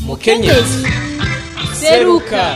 mukenyezi seruka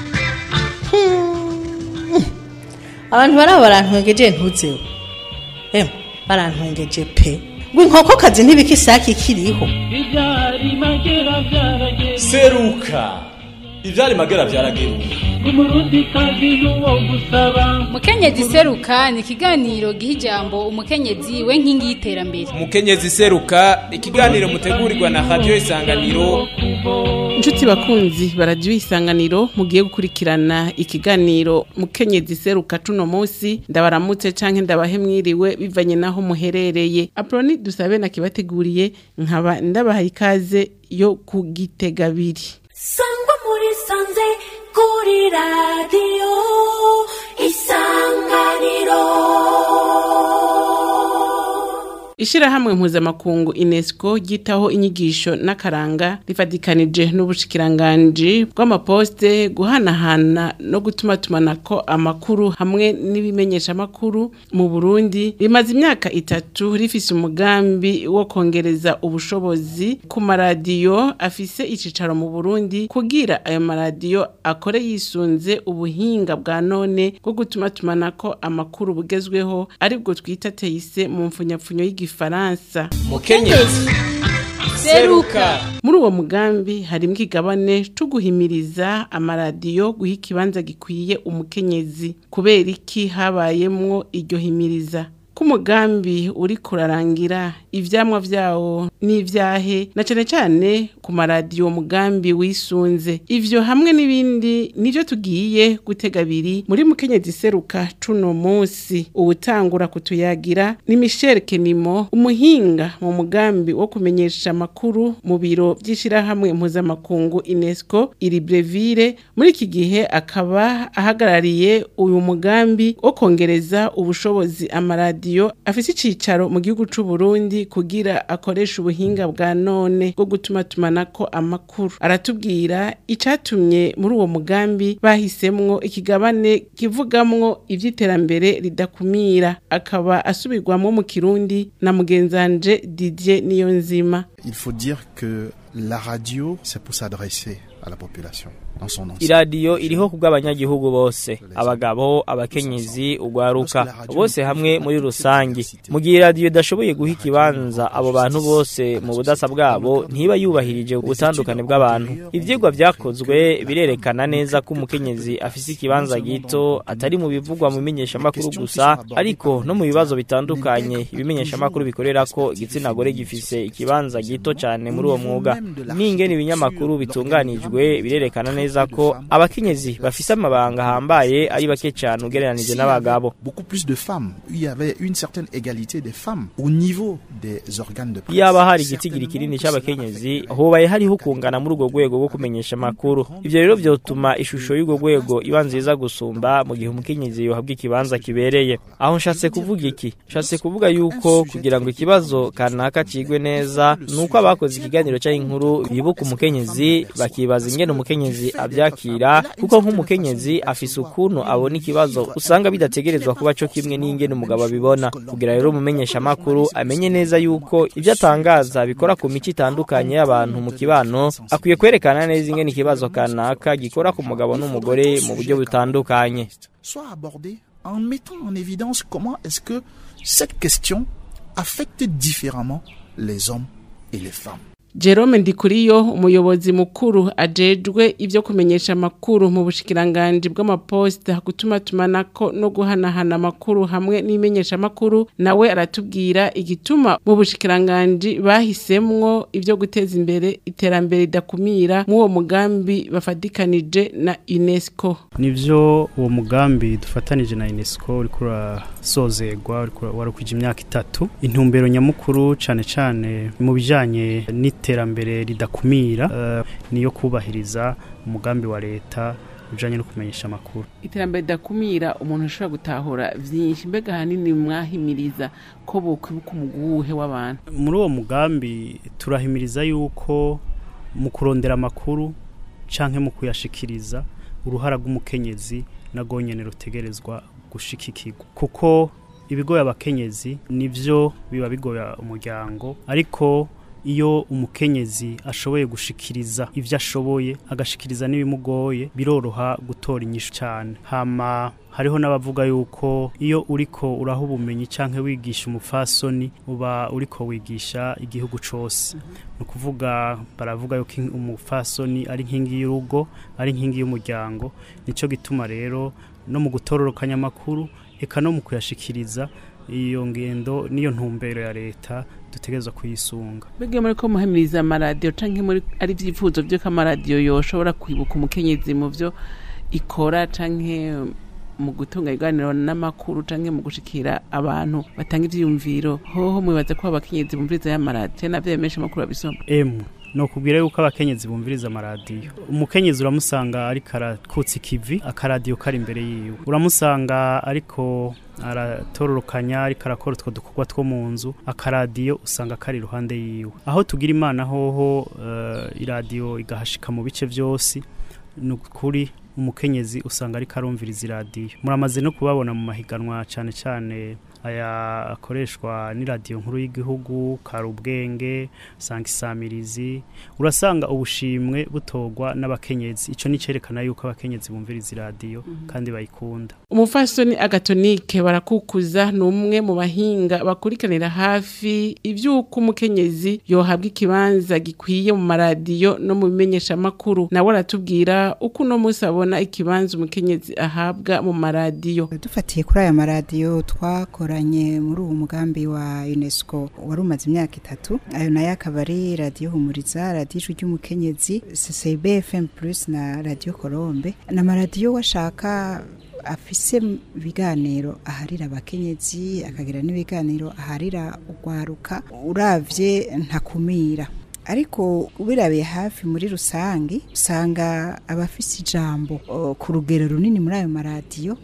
abantu baraba barantwengeje ntuzeho emwe barantwengeje pe ngo inkokokazi ntibika isake ikiriho Ibyari magera byarageze seruka ivyari magera vyarageruka umurundi kazi n'uwo gusaba mukenyezi seruka ni ikiganiro giha ijambo umukenyezi we nkingi y'iterambere mukenyezi seruka ikiganiro mutegurirwa na radio isanganiro inshuti bakunzi baradiyo isanganiro mugiye gukurikirana ikiganiro mukenyezi seruka cuno munsi ndabaramutse canke ndabahe mwiriwe bivanye naho muherereye aproni dusabe nakibateguriye nkaba ndabahaye ikaze yo kugitega abiri sangwa muri sanze kuri radiyo isanganiro Ishirahamwe mpuzamakungu UNESCO ryitaho inyigisho n'akaranga rifatikanije n'ubushikiranganji bw'amaposte guhanahana no gutumatumanako amakuru hamwe n'ibimenyesha amakuru mu Burundi rimaze imyaka itatu rifise umugambi wo kongereza ubushobozi ku maradiyo afise icicaro mu Burundi kugira ayo maradiyo akore yisunze ubuhinga bwa none bwo gutumatumanako amakuru bugezweho aribwo twita teise mu mfunyapfunyo y'igi Faransa. mukenyezi seruka Muri uwo mugambi harimo ikigabane co guhimiriza amaradiyo guha ikibanza gikwiye umukenyezi. Kubera iki habayemwo iryo himiriza? ko umugambi uri kurarangira ivyamwa vyawo n'ivyahe na cane cane ku maradiyo mugambi wisunze ivyo hamwe n'ibindi nivyo tugiye gutega abiri muri mukenyezi seruka cuno musi uwutangura kutuyagira ni Michel Kenimo umuhinga mu mugambi wo kumenyesha amakuru mu biro vy'ishirahamwe mpuzamakungu UNESCO iri Breville muri iki gihe akaba ahagarariye uyu mugambi wo kongereza ubushobozi amaradiyo afise icicaro mu gihugu c'u Burundi kugira akoresha ubuhinga bwa none bwo gutuma tumanako amakuru aratubwira icatumye muri uwo mugambi bahisemwo ikigabane kivugamwo ivy'iterambere ridakumira akaba asubirwamwo mu kirundi na mugenzanje Didier Niyonzima Il faut dire que la radio, c'est pour s'adresser à la population dans son ensemble. iradiyo iriho kubw'abanyagihugu bose abagabo abakenyezi ugwaruka bose hamwe muri rusange mu gihe iradiyo idashoboye guha ikibanza abo bantu bose mu budasa bwabo ntiba yubahirije ubutandukane bw'abantu ivyigwa vyakozwe birerekana neza ko umukenyezi afise ikibanza gito atari mu bivugwa mu bimenyeshamakuru gusa ariko no mu bibazo bitandukanye ibimenyeshamakuru bikorera ko igitsina gore gifise ikibanza gito cyane muri uwo mwuga n'ingene ibinyamakuru bitunganijwe birerekana neza ko abakenyezi bafise amabanga ahambaye ari bake cyane ugereranije n'abagabo Beaucoup plus de femmes. Il y avait une certaine égalité des femmes au niveau des organes de presse. yaba hari igitigiri kinini c'abakenyezi hobaye hariho kungana muri urwo rwego rwo kumenyesha amakuru ivyo rero vyotuma ishusho y'urwo rwego iba nziza gusumba mu gihe umukenyezi yohabwa ikibanza kibereye aho nshatse kuvuga iki nshatse kuvuga yuko kugira ngo ikibazo kanaka cigwe neza nuko abakoze ikiganiro cy'inkuru bibuka umukenyezi bakibaza ingene umukenyezi avyakira kuko nk'umukenyezi afise ukuntu abona ikibazo usanga bidategerezwa kuba co kimwe n'ingene umugabo abibona kugira rero umumenyesha amakuru amenye neza yuko ivyo atangaza bikora ku mico itandukanye y'abantu mu kibano akwiye kwerekana neza ingene ikibazo kanaka gikora ku mugabo n'umugore mu buryo butandukanye Soit abordé en mettant en évidence comment est-ce que cette question affecte différemment les hommes et les femmes. Jerome Ndikuriyo umuyobozi mukuru ajejwe ivyo kumenyesha amakuru mu bushikiranganje bw'amaposte gutuma tumanako no guhanahana amakuru hamwe n'imenyesha amakuru nawe aratubwira igituma mu bushikiranganje bahisemwo ivyo guteza imbere iterambere ridakumira mu uwo mugambi bafadikanije na UNESCO nivyo uwo mugambi dufatanije na UNESCO uriko urasozegwa uriko warakwije imyaka itatu intumbero nyamukuru cane cane mu bijanye n'iterambere ridakumira eh, niyo kubahiriza umugambi wa leta ujanye no kumenyesha amakuru iterambere ridakumira umuntu ashobora gutahura vyinshi mbega hanini mwahimiriza ko bokwibuka umuguhe w'abantu muri uwo mugambi turahimiriza yuko mu kurondera amakuru canke mu kuyashikiriza uruhara rw'umukenyezi nago nyene rutegerezwa gushikikirwa kuko ibigoye abakenyezi nivyo biba bigoya umuryango ariko iyo umukenyezi ashoboye gushikiriza ivyo ashoboye agashikiriza n'ibimugoye biroroha gutora inyishu cyane hama hariho n'abavuga yuko iyo uriko uraha ubumenyi canke wigisha umupfasoni uba uriko wigisha igihugu cose ni ukuvuga baravuga yuko in- umupfasoni ari inkingi y'urugo ari inkingi y'umuryango nico gituma rero no mu gutororokanya amakuru eka no mu kuyashikiriza iyo ngendo niyo ntumbero ya leta dutegerezwa kuyisunga mbega muri ko muhimiriza amaradiyo canke muri ari ivyifuzo vy'uko amaradiyo yoshobora kwibuka umukenyezi mu vyo ikora canke mu gutunga ibiganiro n'amakuru canke mu gushikira abantu batanga ivyiyumviro hoho mwibaza ko abakenyezi bumviriza y'amaradiyo navyo menshi amakuru babisoma emu ni ukubwira yuko abakenyezi bumviriza amaradiyo umukenyezi uramusanga ariko arakutsa ikivi akaradiyo kari imbere yiwe uramusanga ariko aratororokanya ariko arakora utwo dukorwa two mu nzu akaradiyo usanga kari iruhande yiwe aho tugira imana hoho eh, iradiyo igahashika mu bice byose ni ukuri umukenyezi usanga ariko arumviriza iradiyo muramaze no kubabona mu mahiganwa cyane cyane aya akoreshwa n'iradiyo nkuru y'igihugu karubwenge usanga isamirizi urasanga ubushimwe butorwa n'abakenyezi icyo ni cyerekana yuko abakenyezi bumviriza iradiyo kandi bayikunda umufasoni agatonike barakukuza ni umwe mu bahinga bakurikiranira hafi ivy'uko umukenyezi yohabwa ikibanza gikwiye mu maradiyo no mu bimenyeshamakuru nawe aratubwira uko uno munsi abona ikibanza umukenyezi ahabwa mu maradiyo dufatiye kuri aya maradiyo twakoranye muri uwo mugambi wa unesco wari umaze imyaka itatu ayo nayo akaba ari radiyo humuriza radiyo ijwi ry'umukenyezi ccb fm plus na radiyo colombe ni amaradiyo washaka afise ibiganiro aharira abakenyezi akagira n'ibiganiro aharira urwaruka uravye ntakumira ariko ubirabiye hafi muri rusange usanga abafise ijambo o, ku rugero runini muri ayo maradiyo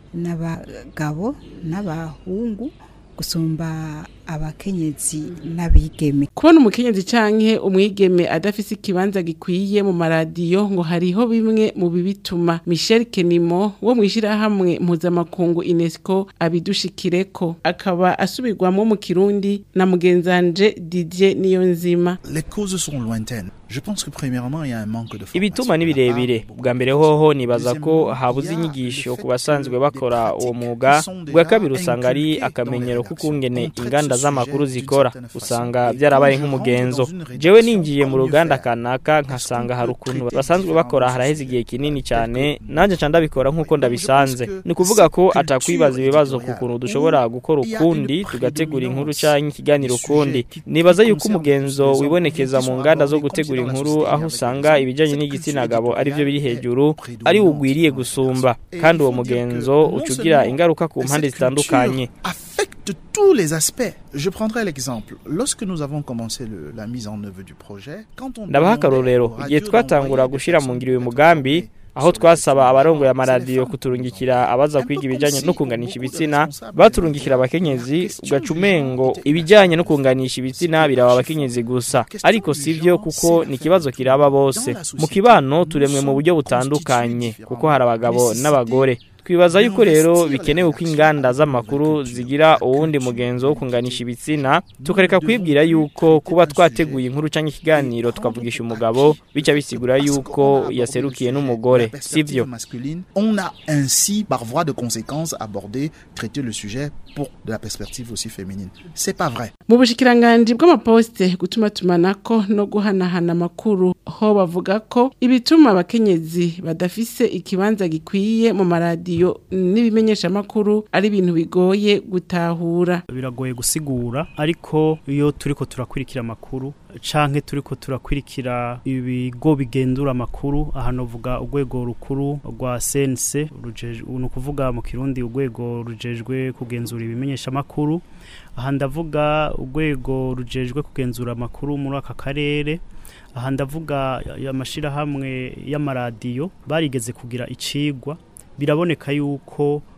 n'abagabo n'abahungu gusumba abakenyezi n'abigeme kubona umukenyezi canke umwigeme adafise ikibanza gikwiye mu maradiyo ngo hariho bimwe mu bibituma Michel Kenimo wo mwishirahamwe mpuzamakungu UNESCO abidushikireko akaba asubirwamo mu kirundi na mugenzanje Didier Niyonzima Les causes sont lointaines. Je pense que premièrement, il y a un manque de formation. ibituma ni birebire bwa mbere hoho nibaza ko habuze inyigisho ku basanzwe bakora uwo mwuga bwa kabiri usanga ari akamenyero k'ukungene inganda z'amakuru zikora usanga byarabaye nk'umugenzo jewe ninjiye mu ruganda kanaka nkasanga hari ukuntu basanzwe bakora haraheze igihe kinini cyane nanjye nca ndabikora nk'uko ndabisanze ni ukuvuga ko atakwibaza ibibazo ku kuntu dushobora gukora ukundi tugategura inkuru cyangwa ikiganiro ukundi nibaza yuko umugenzo wibonekeza mu nganda zo gutegura inkuru aho usanga ibijyanye n'igitsina gabo ari byo biri hejuru ari ugwiriye gusumba kandi uwo mugenzo uca ugira ingaruka ku mpande zitandukanye affecte tous les aspects. Je prendrai l'exemple. Lorsque nous avons commencé le- la mise en œuvre du projet, quand on ndabaha akarorero igihe twatangura gushyira mu ngiro uyu mugambi aho twasaba abarongoye amaradiyo kuturungikira abaza kwiga ibijyanye no kunganisha ibitsina baturungikira abakenyezi ugaca umengo ibijyanye no kunganisha ibitsina biraba abakenyezi gusa ariko si byo kuko ni ikibazo kiraba bose mu kibano turemwe mu buryo butandukanye kuko hari abagabo n'abagore twibaza yuko rero bikenewe ko inganda z'amakuru zigira uwundi mugenzo wo kunganisha ibitsina tukareka kwibwira yuko kuba twateguye inkuru cyangwa ikiganiro tukavugisha umugabo bica bisigura yuko yaserukiye n'umugore sivyo masculine, on a ainsi, par voie de conséquence, abordé, traité le sujet pour de la perspective aussi féminine. C'est pas vrai. mu bushikiranganji bw'amaposite gutuma tumanako no guhanahana amakuru ho bavuga ko ibituma abakenyezi badafise ikibanza gikwiye mu maradiyo n'ibimenyesha amakuru ari ibintu bigoye gutahura biragoye gusigura ariko iyo turiko turakurikira amakuru canke turiko turakurikira ibigo bigendura amakuru aha novuga urwego rukuru rwa CNC rujejwe ni ukuvuga mu kirundi urwego rujejwe kugenzura ibimenyesha amakuru aha ndavuga urwego rujejwe kugenzura amakuru muri aka karere aha ndavuga amashirahamwe y'amaradiyo barigeze kugira icigwa biraboneka yuko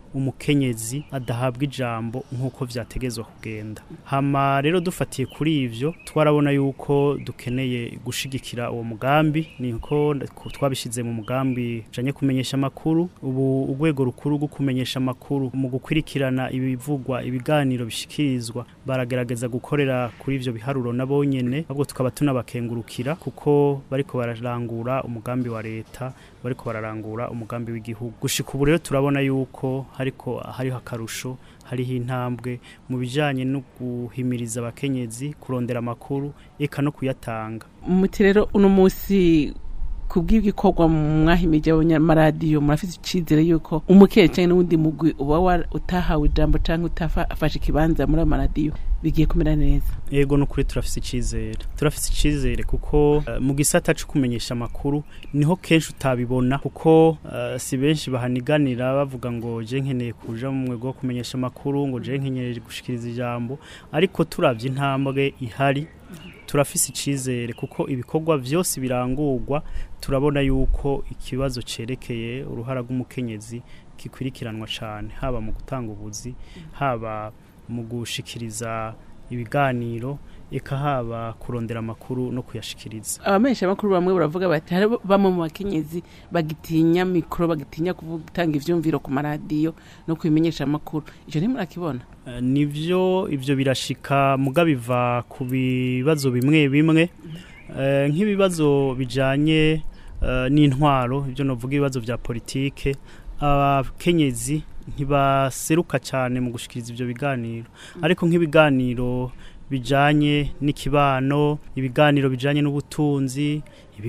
umukenyezi adahabwa ijambo nk'uko vyategezwa kugenda hama rero dufatiye kuri ivyo twarabona yuko dukeneye gushigikira uwo mugambi niko twabishize mu mugambi janye kumenyesha amakuru ubu urwego rukuru rwo kumenyesha amakuru mu gukurikirana ibivugwa ibiganiro bishikirizwa baragerageza gukorera kuri ivyo biharuro nabo nyene ahubwo tukaba tunabakengurukira kuko bariko bararangura umugambi wa leta bariko bararangura umugambi w'igihugu gushika ubu rero turabona yuko hariko hariho akarusho hariho intambwe mu bijanye no guhimiriza abakenyezi kurondera amakuru eka no kuyatanga muti rero uno munsi kubw'ibikorwa mwahimije abanyamaradiyo murafite icyizere yuko umukenyezi cyangwa n'uwundi mugwi uba utahawe ijambo cyangwa utafashe ikibanza muri amaradiyo bigiye kumera neza yego nukuri turafise icizere turafise icizere kuko uh, mu gisata cyo kumenyesha amakuru niho kenshi utabibona kuko uh, si benshi bahaniganira bavuga ngo je nkeneye kuja mu mwego wo kumenyesha amakuru ngo je nkeneye gushikiriza ijambo ariko turavye intambwe ihari turafise icizere kuko ibikorwa vyose birangurwa turabona yuko ikibazo cerekeye uruhara rw'umukenyezi kikurikiranwa cyane haba mu gutanga ubuzi haba mu gushikiriza ibiganiro eka haba kurondera amakuru no kuyashikiriza abamenyesha amakuru bamwe baravuga bati hari bamwe mu bakenyezi bagitinya mikoro bagitinya gutanga ivyumviro ku maradiyo no kubimenyesha amakuru ivyo ntimurakibona uh, nivyo ivyo birashika muga biva ku bibazo bimwe bimwe uh, nk'ibibazo bijanye uh, n'intwaro ivyo novuga ibibazo vya politike abakenyezi ntibaseruka cyane mu gushikiriza ivyo biganiro ariko nk'ibiganiro bijanye n'ikibano ibiganiro bijanye n'ubutunzi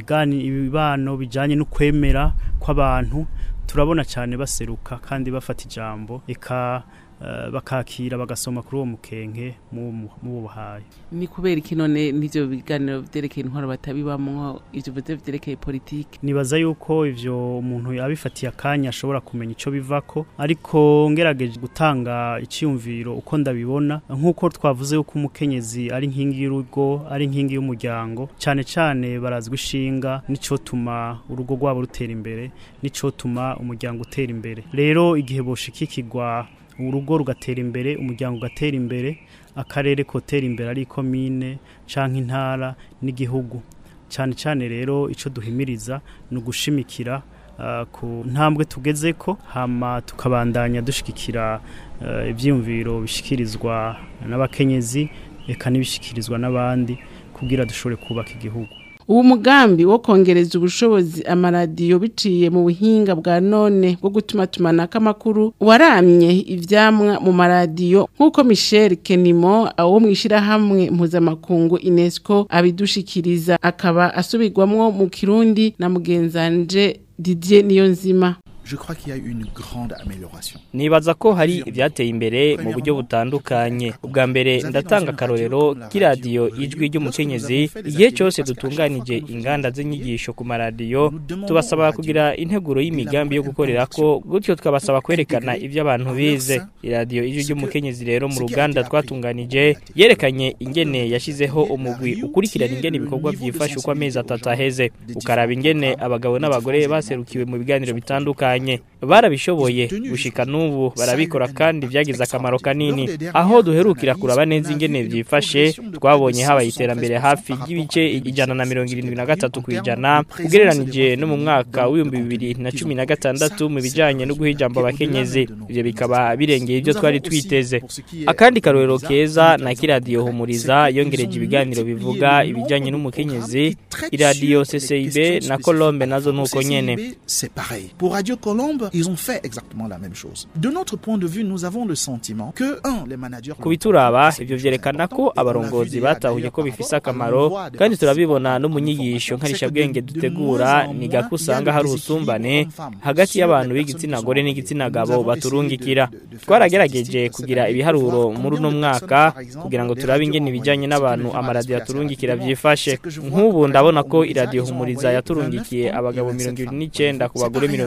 ibibano bijanye n'ukwemera kw'abantu turabona cyane baseruka kandi bafata ijambo eka uh, bakakira bagasoma kuri uwo mukenke mu buhaye ni kubera iki none n'ivyo biganiro vyerekeye intwaro batabibamwo ivyo bivuze vyerekeye politike nibaza yuko ivyo umuntu yabifatiye akanya ashobora kumenya ico bivako ariko ngerageje gutanga iciyumviro uko ndabibona nk'uko twavuze yuko umukenyezi ari nkingi y'urugo ari nkingi y'umuryango cyane cyane barazwi ishinga nico tuma urugo rwabo rutera imbere nico tuma umuryango utera imbere rero igihe boshikikirwa urugo rugatera imbere umuryango ugatera imbere akarere kotera imbere ari komine canke intara n'igihugu cyane cyane rero ico duhimiriza ni ugushimikira uh, ku ntambwe tugezeko hama tukabandanya dushigikira uh, ivyiyumviro bishikirizwa n'abakenyezi eka n'ibishikirizwa n'abandi kugira dushobore kubaka igihugu uwo mugambi wo kongereza ubushobozi amaradiyo biciye mu buhinga bwa none bwo gutuma tumanako amakuru waramye ivyamwa mu maradiyo nk'uko michel kenimo wo mu ishyirahamwe mpuzamakungu unesco abidushikiriza akaba asubirwamwo mu kirundi na mugenzanje didier niyonzima je crois qu'il y a eu une grande amélioration. nibaza ko hari ibyateye imbere mu buryo butandukanye ubwa mbere ndatanga akarorero k'iradiyo ijwi ry'umukenyezi igihe cyose dutunganije inganda z'inyigisho ku maradiyo tubasaba kugira integuro y'imigambi yo gukorera ko gutyo tukabasaba kwerekana ibyo abantu bize iradiyo ijwi ry'umukenyezi rero mu ruganda twatunganije yerekanye ingene yashyizeho umugwi ukurikirana ingene ibikorwa byifashe uko amezi atatu aheze ukaraba ingene abagabo n'abagore baserukiwe mu biganiro bitandukanye barabishoboye gushika n'ubu barabikora kandi byagize akamaro kanini aho duherukira kuraba neza ingene byifashe twabonye habaye iterambere hafi ry'ibice ijana na mirongo irindwi na gatatu ku ijana ugereranije no mu mwaka w'ibihumbi bibiri na cumi na gatandatu mu bijanye no guha ijambo abakenyezi ivyo bikaba birengeye ibyo twari twiteze akandi karorero keza na kiradiyo humuriza yongereje ibiganiro bivuga ibijanye n'umukenyezi iradiyo CCIB na Colombe nazo nuko nyene c'est pareil pour Radio Colombe ils ont fait exactement la même chose de notre point de vue nous avons le sentiment que un les managers kubituraba ivyo vyerekana ko abarongozi batahuye ko bifise akamaro kandi turabibona no mu nyigisho nkarishabwenge dutegura ni gako usanga hari ubusumbane hagati y'abantu b'igitsina gore n'igitsina gabo baturungikira twaragerageje kugira ibiharuro muri uno mwaka kugira ngo turabe ingene ibijanye n'abantu amaradiyo aturungikira vyifashe nk'ubu ndabona ko iradiyo humuriza yaturungikiye abagabo mirongo ibiri n'icenda ku bagore mirongo ibiri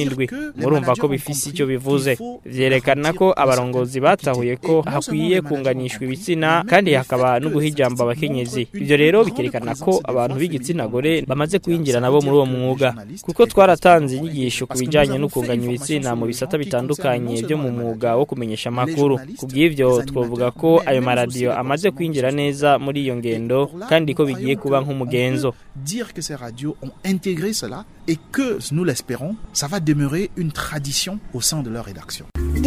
n'indwi murumva ko bifise icyo bivuze vyerekana ko abarongozi batahuye ko hakwiye kunganishwa ibitsina kandi hakaba no guha ijambo abakenyezi ivyo rero bikerekana ko abantu b'igitsina gore bamaze kwinjira nabo muri uwo mwuga kuko twaratanze inyigisho ku bijanye no kunganya ibitsina mu bisata bitandukanye byo mu mwuga wo kumenyesha amakuru kubw'ivyo twovuga ko ayo maradiyo amaze kwinjira neza muri iyo ngendo kandi ko bigiye kuba nk'umugenzo dire que ces radios ont intégré cela et que, nous l'espérons, ça va demeurer une tradition au sein de leur rédaction.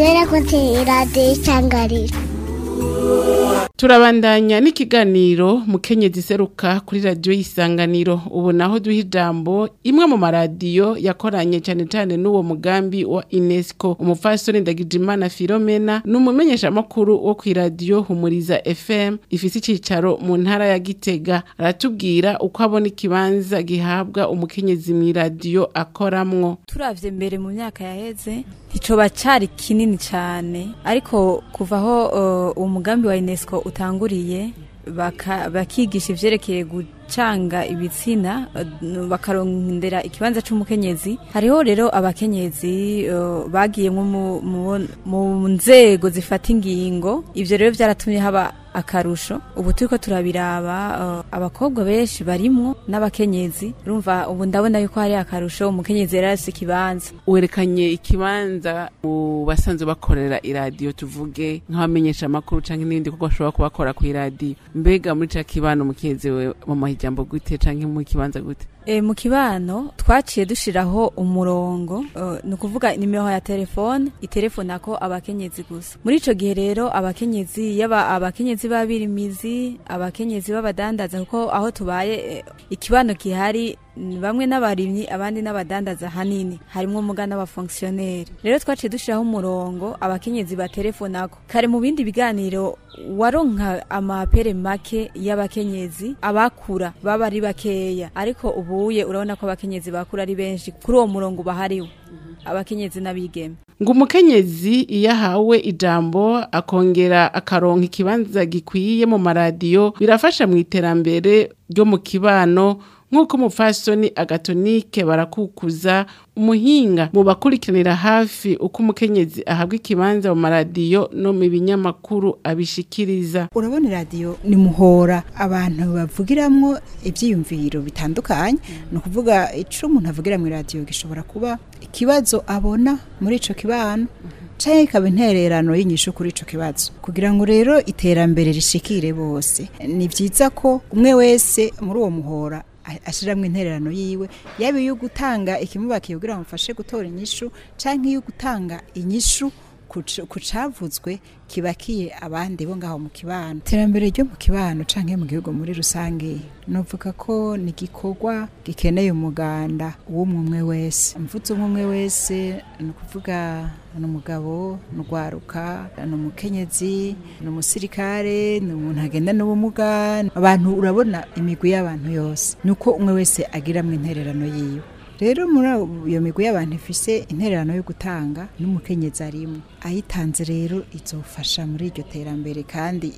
turabandanya n'ikiganiro mukenyezi seruka kuri radiyo y'isanganiro ubu naho duha ijambo imwe mu maradiyo yakoranye cyane cyane n'uwo mugambi wa unesco umupfasoni ndagijimana filomena ni umumenyeshamakuru wo ku iradiyo humuriza fm ifite icyicaro mu ntara ya gitega aratubwira uko abona ikibanza gihabwa umukenyezi mu iradiyo akoramwo turavye mbere mu myaka yaheze nticoba cari kinini cane ariko kuva aho uh, uwo mugambi wa unesco utanguriye baka- bakigisha ivyerekeye gucanga ibitsina uh, bakarondera ikibanza c'umukenyezi hariho rero abakenyezi uh, bagiyemwo mu- mu- mu nzego zifata ingingo ivyo rero vyaratumye haba akarusho ubu turiko turabiraba uh, abakobwa benshi barimwo n'abakenyezi urumva ubu ndabona yuko hari akarusho umukenyezi yari afise ikibanza werekanye ikibanza mu basanzwe bakorera iradiyo tuvuge nk'abamenyesha amakuru cyangwa n'ibindi kuko bashobora kubakora ku iradiyo mbega muri ca kibano umukenyezi we mu mahijambo gute cyangwa mu kibanza gute E, mu kibano twaciye dushiraho umurongo uh, ni ukuvuga nimero ya telefone itelefona ko abakenyezi gusa muri ico gihe rero abakenyezi yaba abakenyezi b'abirimizi abakenyezi b'abadandaza kuko aho tubaye eh, ikibano gihari ni bamwe n'abarimyi abandi n'abadandaza hanini harimwo muga n'abafonksioneri rero twaciye dushiraho umurongo abakenyezi batelefonako kare mu bindi biganiro waronka amapere make y'abakenyezi abakura baba ari bakeya ariko ubuye urabona ko abakenyezi bakura ari benshi kuri uwo murongo bahariwe abakenyezi n'abigeme ngo umukenyezi iyo ahawe ijambo akongera akaronka ikibanza gikwiye mu maradiyo birafasha mu iterambere ryo mu kibano nk'uko umupfasoni agatonike barakukuza umuhinga mu bakurikiranira hafi uko umukenyezi ahabwa ikibanza mu maradiyo no mu binyamakuru abishikiriza urabona iradiyo ni muhora abantu bavugiramwo ibyiyumviro bitandukanye ni ukuvuga icyo umuntu avugira mu iradiyo gishobora kuba ikibazo abona muri icyo kibano cyangwa ikaba intererano y'inyishu kuri icyo kibazo kugira ngo rero iterambere rishikire bose ni byiza ko umwe wese muri uwo muhora ashyiramo intererano yiwe yaba iyo gutanga ikimubakiye kugira ngo amufashe gutora inyishu cyangwa iyo gutanga inyishu ku cavuzwe kibakiye abandi bo ngaho mu kibano iterambere ryo mu kibano canke mu gihugu muri rusange novuga ko ni igikorwa gikeneye umuganda w'umwe wese mvuze umwe wese ni ukuvuga ni umugabo ni urwaruka ni umukenyezi ni umusirikare ni umuntu agenda n'ubumuga abantu urabona imigwi y'abantu yose ni uko umwe wese agiramwo intererano yiwe rero muri iyo migwi y'abantu ifise intererano yo gutanga n'umukenyezi arimo ayitanze rero izofasha muri iryo terambere kandi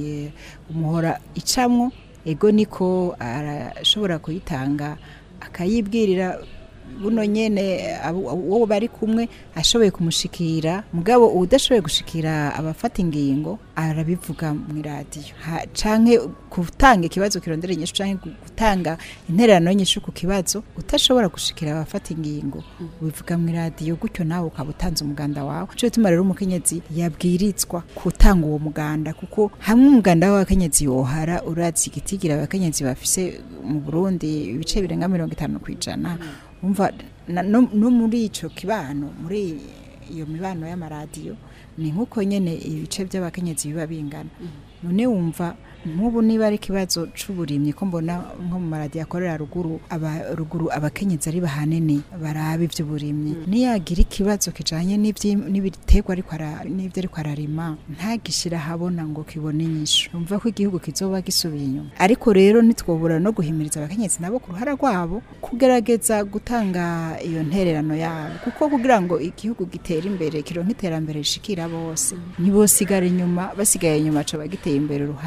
umuhora icamwo ego niko arashobora kuyitanga akayibwirira buno nyene uwo bari kumwe ashoboye kumushikira mugabo udashoboye gushikira abafata ingingo arabivuga mu iradiyo canke gutanga ikibazo kirondera inyishu canke gutanga intererano y'inyishu ku kibazo udashobora gushikira abafata ingingo ubivuga mu iradiyo gutyo nawe ukaba utanze umuganda wawe cyo bituma rero umukenyezi yabwirizwa gutanga uwo muganda kuko hamwe umuganda w'abakenyezi yohara urazi igitigira abakenyezi bafise mu Burundi ibice birenga mirongo itanu kw'ijana umva no muri icyo kibano muri iyo mibano y'amaradiyo ni nk'uko nyine ibice by'abakenyezi biba bingana none wumva nk'ubu niba ari ikibazo cy'uburimyi ko mbona nko mu maradiyo akorera ruguru aba ruguru abakenyezi ari bahanini baraba iby'uburimyi niyagira ikibazo kijanye n'ibiterwa ariko n'ibyo ariko ararima ntagishyira ahabona ngo kibone inyishu umva ko igihugu kizoba gisubiye inyuma ariko rero ntitwobura no guhimiriza abakenyezi nabo ku ruhara rwabo kugerageza gutanga iyo ntererano yabo kuko kugira ngo igihugu gitere imbere kironke iterambere rishikira bose ntibosigara inyuma basigaye inyuma co bagiteye imbere uruhande rumwe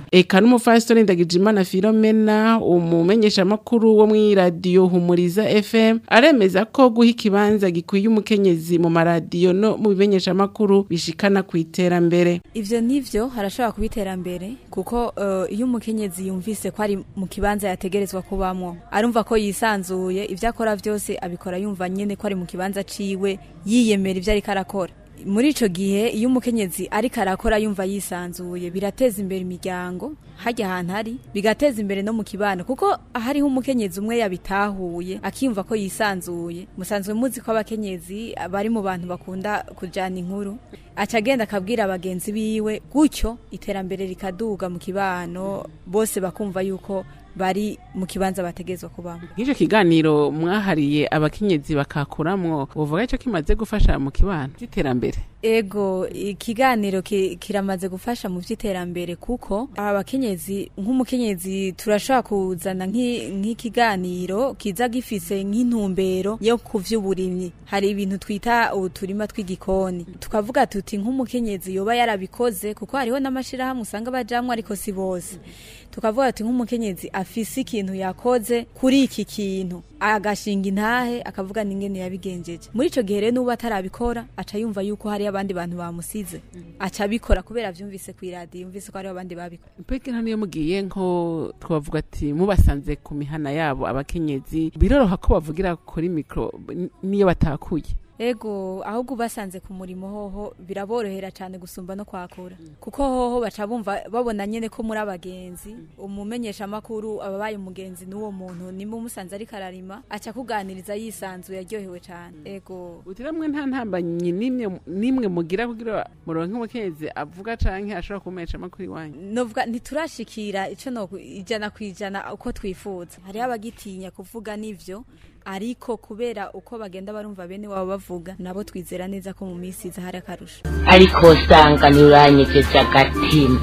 eka n'umufasitoni ndagijimana filomena umumenyeshamakuru wo mu radiyo humuriza fm aremeza ko guha ikibanza gikwiye umukenyezi mu maradiyo no mu bimenyeshamakuru bishikana ku iterambere ivyo nivyo harashobora kuba iterambere kuko eh, iyo umukenyezi yumvise ko ari mu kibanza yategerezwa kubamwo arumva ko yisanzuye ivyo akora vyose abikora yumva nyene ko ari mu kibanza ciwe yiyemera ivyo ariko arakora muri ico gihe iyo umukenyezi ariko arakora yumva yisanzuye birateza imbere imiryango hajya ahantu hari bigateza imbere no mu kibano kuko hariho umukenyezi umwe yabitahuye akiyumva ko yisanzuye musanzwe muzi ko abakenyezi bari mu bantu bakunda kujana inkuru aca agenda akabwira abagenzi biwe gutyo iterambere rikaduga mu kibano bose bakumva yuko bari mu kibanza bategezwa kubamo nk'icyo kiganiro mwahariye abakenyezi bakakuramwo uvuga icyo kimaze gufasha mu kibano cy'iterambere ego ikiganiro ki- kiramaze gufasha mu by'iterambere kuko abakenyezi nk'umukenyezi turashobora kuzana nk'i- nk'ikiganiro kiza gifise nk'intumbero yo ku vy'uburimyi hari ibintu twita uturima tw'igikoni tukavuga tuti nk'umukenyezi yoba yarabikoze kuko hariho n'amashirahamwe usanga bajamwo ariko si bose tukavuga ati nk'umukenyezi afise ikintu yakoze kuri iki kintu agashinga intahe akavuga n'ingene yabigenjeje muri ico gihe rero n'ubu atarabikora aca yumva yuko hari abandi bantu bamusize aca abikora kubera vyumvise kw'iradiyo yumvise ko hariho abandi babikora mbega niyo mugiye nko twavuga ati mubasanze ku mihana yabo abakenyezi biroroha ko bavugira kuri mikoro n- niyo batakuye ego ahubwo ubasanze ku murimo hoho biraborohera cyane gusumba no kwakura kuko hoho baca bumva babona nyene ko muri abagenzi umumenyesha makuru ababaye umugenzi n'uwo muntu nimba umusanze ariko ararima aca kuganiriza yisanzuye aryohewe cyane ego utiramwe nta ntambanyi nimwe nimwe mugira kugira muronke umukenyezi avuga canke ashobora kumesha amakuru iwanyu novuga ntiturashikira ico no ijana ku ijana uko twifuza hariho abagitinya kuvuga n'ivyo ariko kubera uko bagenda barumva bene wabo bavuga nabo twizera neza ko mu minsi iza hari akarusho ariko usanga ntiuranyegeje agatima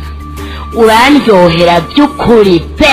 urandyohera by'ukuri pe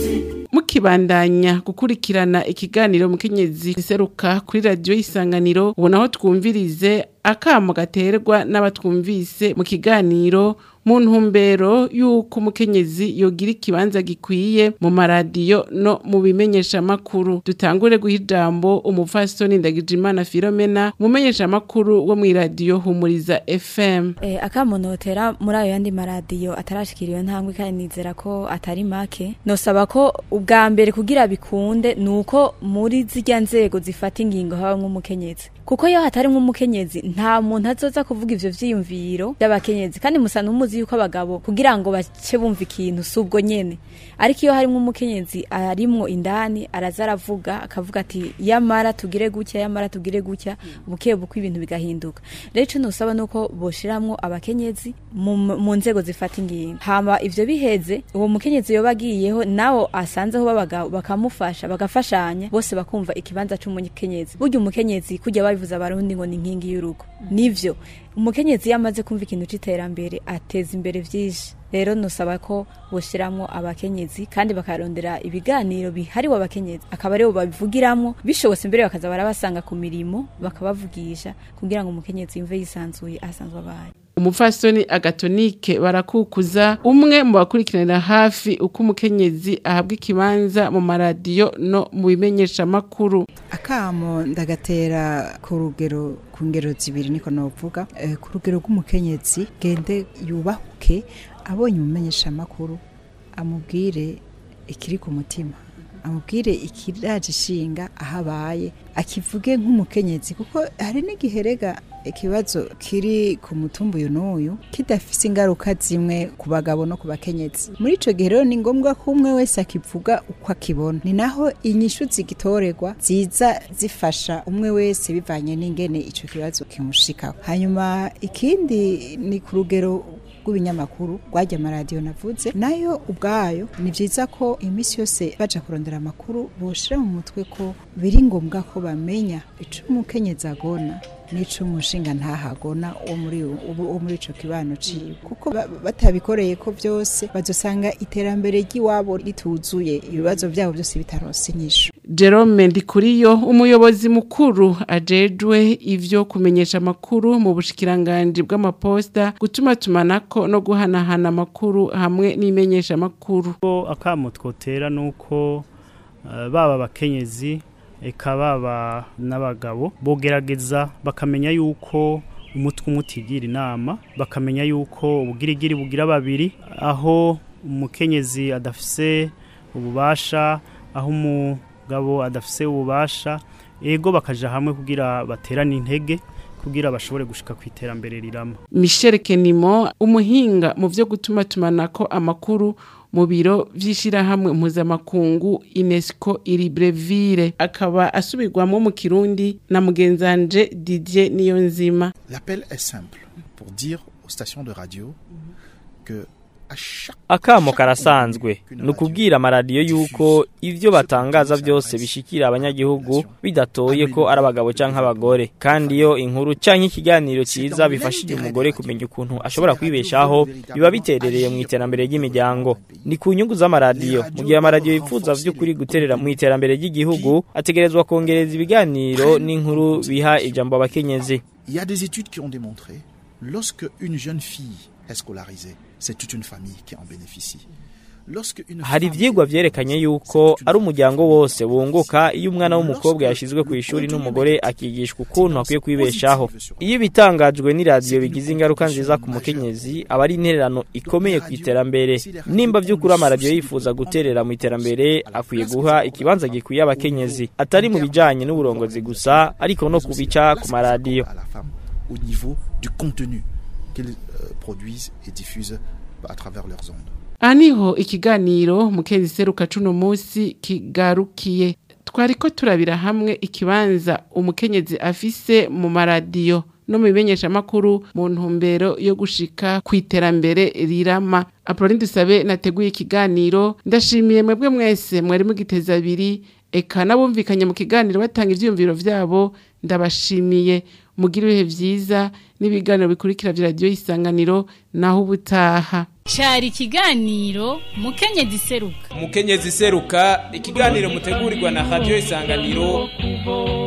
mukibandanya gukurikirana ikiganiro mukenyezi giseruka kuri radiyo isanganiro ubona aho twumvirize akamo gaterwa n'abatwumvise mu kiganiro mu ntumbero y'uko umukenyezi yogira ikibanza gikwiye mu maradiyo no mu bimenyeshamakuru dutangure guha ijambo umupfasoni ndagijimana filomena umumenyeshamakuru wo mu iradiyo humuriza fm Eh, akamunotera muri ayo yandi maradiyo atarashikira iyo ntambwe kandi nizera ko atari make nosaba ko ubwa mbere kugira bikunde ni uko muri zirya nzego zifata ingingo haba nk'umukenyezi kuko iyo hatari nk'umukenyezi nta muntu azoza kuvuga ivyo vyiyumviro by'abakenyezi kandi musa n'umuzi yuko abagabo kugira ngo bace bumva ikintu si ubwo nyene ariko iyo harimwo umukenyezi arimwo indani araza aravuga akavuga ati yamara tugire gutya yamara tugire gutya buke buke ibintu bigahinduka rero ico nosaba nuko boshiramwo abakenyezi mu, mu nzego zifata ingingo hama ivyo biheze uwo mukenyezi yoba agiyeho nawo asanzeho b'abagabo bakamufasha bagafashanya bose bakumva ikibanza c'umukenyezi burya umukenyezi kujya babivuza abarundi ngo ni inkingi y'urugo nivyo umukenyezi iyo amaze kumva ikintu c'iterambere ateza imbere vyinshi rero nusaba ko boshiramwo abakenyezi kandi bakarondera ibiganiro bihariwe abakenyezi akaba aribo babivugiramwo bishobotse mbere bakaza barabasanga ku mirimo bakabavugisha kugira ngo umukenyezi yumve yisanzuye ahasanzwe abaye umupfasoni agatonike barakukuza umwe mu bakurikiranira hafi uko umukenyezi ahabwa ikibanza mu maradiyo no mu bimenyeshamakuru akamo ndagatera ku rugero ku ngero zibiri niko novuga eh, ku rugero rw'umukenyezi gende yubahuke abonye umumenyeshamakuru amubwire ikiri ku mutima amubwire ikiraje ishinga aho abaye akivuge nk'umukenyezi kuko hari n'igihe rega ikibazo kiri ku mutumba uyu n'uyu kidafise ingaruka zimwe ku bagabo no ku bakenyezi muri ico gihe rero ni ngombwa ko umwe wese akivuga uko akibona ni naho inyishu zigitorerwa ziza zifasha umwe wese bivanye n'ingene ico kibazo kimushikaho hanyuma ikindi ni ku rugero rw'ibinyamakuru rwajya amaradiyo navuze nayo ubwayo ni byiza ko iminsi yose baja kurondera amakuru boshira mu mutwe ko biri ngombwa ko bamenya ico umukenyezi agona n'ico umushinga ntahagona wo muri wo muri ico kibano ciwe kuko ba- batabikoreye ko byose bazosanga iterambere ry'iwabo rituzuye ibibazo byabo byose bitaronse inyishu Jerome Ndikuriyo umuyobozi mukuru ajejwe ivyo kumenyesha amakuru mu bushikiranganje bw'amaposta gutuma tumanako no guhanahana amakuru hamwe n'imenyesha amakuru akamo twotera nuko uh, baba abakenyezi eka baba n'abagabo bogerageza bakamenya yuko umutwe umutigira inama bakamenya yuko ubugirigiri bugira babiri aho umukenyezi adafise ububasha aho umugabo adafise ububasha ego bakaja hamwe kugira baterane intege kugira bashobore gushika ku iterambere rirama Michel Kenimo umuhinga mu vyo gutuma tumanako amakuru mu biro vy'ishirahamwe mpuzamakungu UNESCO Iribreville akaba asubirwamo mu Kirundi na mugenzanje Didier Niyonzima L'appel est simple pour dire aux stations de radio que akamo karasanzwe ni ukubwira amaradiyo yuko ibyo batangaza byose bishikira abanyagihugu bidatoye ko ari abagabo cyangwa abagore kandi iyo inkuru cyangwa ikiganiro cyiza bifashije umugore kumenya ukuntu ashobora kwibeshaho biba biterereye mu iterambere ry'imiryango ni ku nyungu z'amaradiyo mu gihe amaradiyo yifuza by'ukuri guterera mu iterambere ry'igihugu ategerezwa kongereza ibiganiro n'inkuru biha ijambo abakenyezi Il y a des études qui ont démontré lorsque une jeune fille est scolarisée, c'est toute une famille qui en bénéficie. hari ibyigwa byerekanye yuko ari umuryango wose wunguka iyo umwana w'umukobwa yashyizwe ku ishuri n'umugore akigishwa ukuntu akwiye kwibeshaho iyo ibitangajwe n'iradiyo bigize ingaruka nziza ku mukenyezi aba ari intererano ikomeye ku iterambere nimba by'ukuri amaradiyo yifuza guterera mu iterambere akwiye guha ikibanza gikwiye abakenyezi atari mu bijyanye n'uburongozi gusa ariko no kubica ku maradiyo au niveau du contenu qu'ils euh, produisent et diffusent à travers leurs ondes. aha niho ikiganiro mukezi seruka cuno munsi kigarukiye twariko turabira hamwe ikibanza umukenyezi afise mu maradiyo no mu bimenyeshamakuru mu ntumbero yo gushika ku iterambere rirama apoloni dusabe nateguye ikiganiro ndashimiye mwebwe mwese mwari mugiteza abiri eka n'abumvikanye mu kiganiro batanga ivyiyumviro vyabo ndabashimiye mugira ibihe vyiza n'ibiganiro bikurikira vya radiyo isanganiro naho ubutaha cyari ikiganiro mukenyezi seruka umukenyezi seruka ikiganiro mutegurirwa na radiyo isanganiro